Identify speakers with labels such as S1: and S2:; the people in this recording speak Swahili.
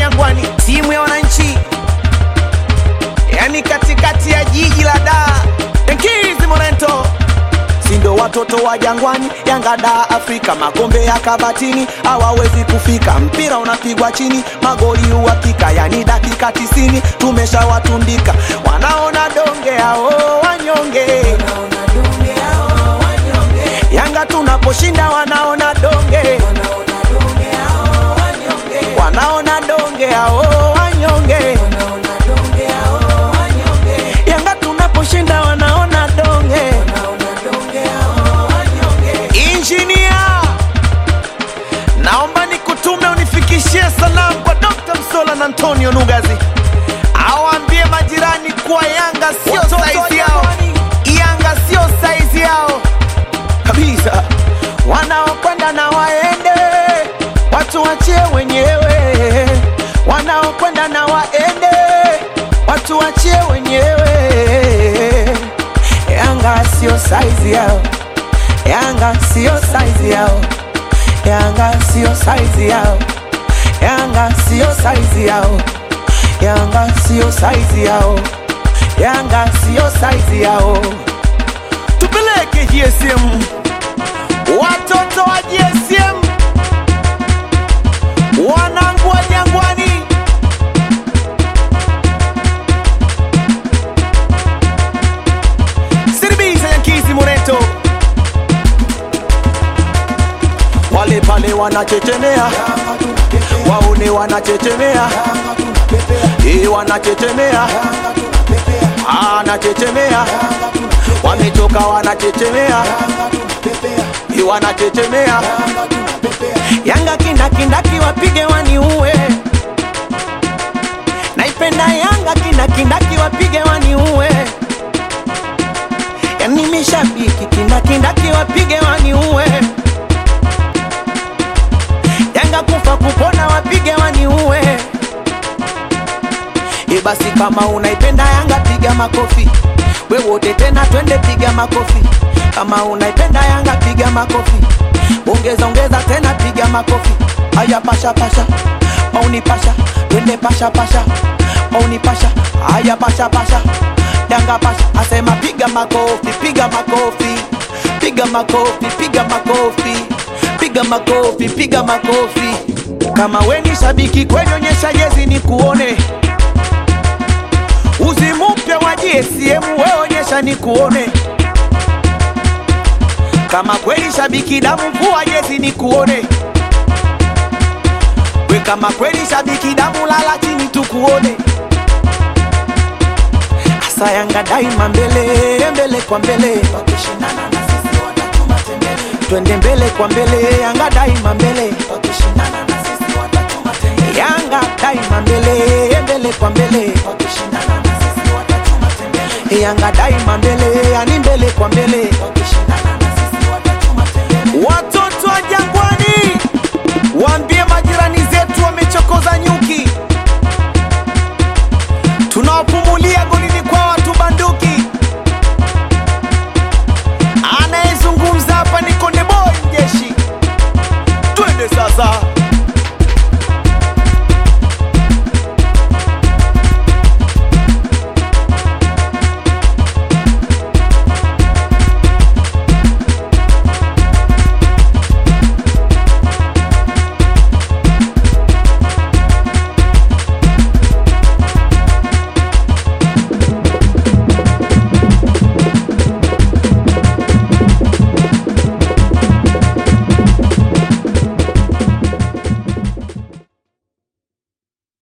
S1: Jangwani, timu ya wananchi, yani katikati ya jiji la Dar, Enkizi Morento sindo watoto wa Jangwani, Yanga da Afrika, makombe ya kabatini hawawezi kufika, mpira unapigwa chini, magoli uhakika, yani dakika tisini tumeshawatundika, wanaona donge hao wanyonge Yanga tunaposhinda wanaona donge, wanaona donge hao wanyonge. Yanga tunaposhinda wanaona donge. Injinia, naomba nikutume unifikishie salamu kwa Dr. Msola na Antonio Nugazi, awaambie majirani kuwa Yanga sio saizi yao, Yanga sio saizi yao kabisa. Wanaokwenda na waende, watu wachie wenyewe. Wanaokwenda na waende, watu wachie wenyewe. Yanga sio saizi yao, Yanga sio saizi yao, Yanga sio saizi yao, Yanga sio saizi yao, Yanga sio saizi yao, Yanga sio saizi yao. Tupeleke GSM, watoto wa GSM, wanangu wa Jangwani. Siribisa Yankizi Moreto, wale pale wanachechemea, waone wanachechemea, eh, wanachechemea, anachechemea, wamechoka wanachechemea, eh, wanachechemea. Yanga kindakindaki wapige waniue, naipenda Yanga kindakindaki wapige waniue yani mishabiki kindakindaki wapige waniue Yanga kufa kupona wapige waniue E basi kama unaipenda Yanga piga makofi we wote tena twende piga makofi kama unaipenda Yanga piga makofi ongeza ongeza tena piga makofi aya pasha pasha mauni pasha twende pasha pasha mauni pasha aya pasha pasha Yanga pasha asema piga makofi piga makofi piga makofi piga makofi piga makofi piga makofi kama we ni shabiki kweli onyesha jezi ni kuone uzi mpya wa GSM we onyesha ni kuone kama kweli shabiki damu vua jezi ni kuone we kama kweli shabiki damu lala chini tukuone asa Yanga daima mbele mbele kwa mbele wakishindana na sisi watatuma tembele twende mbele kwa mbele Yanga daima mbele wakishindana na sisi watatuma tembele Yanga daima mbele mbele kwa mbele wakishindana na sisi watatuma tembele Yanga daima mbele yani mbele kwa mbele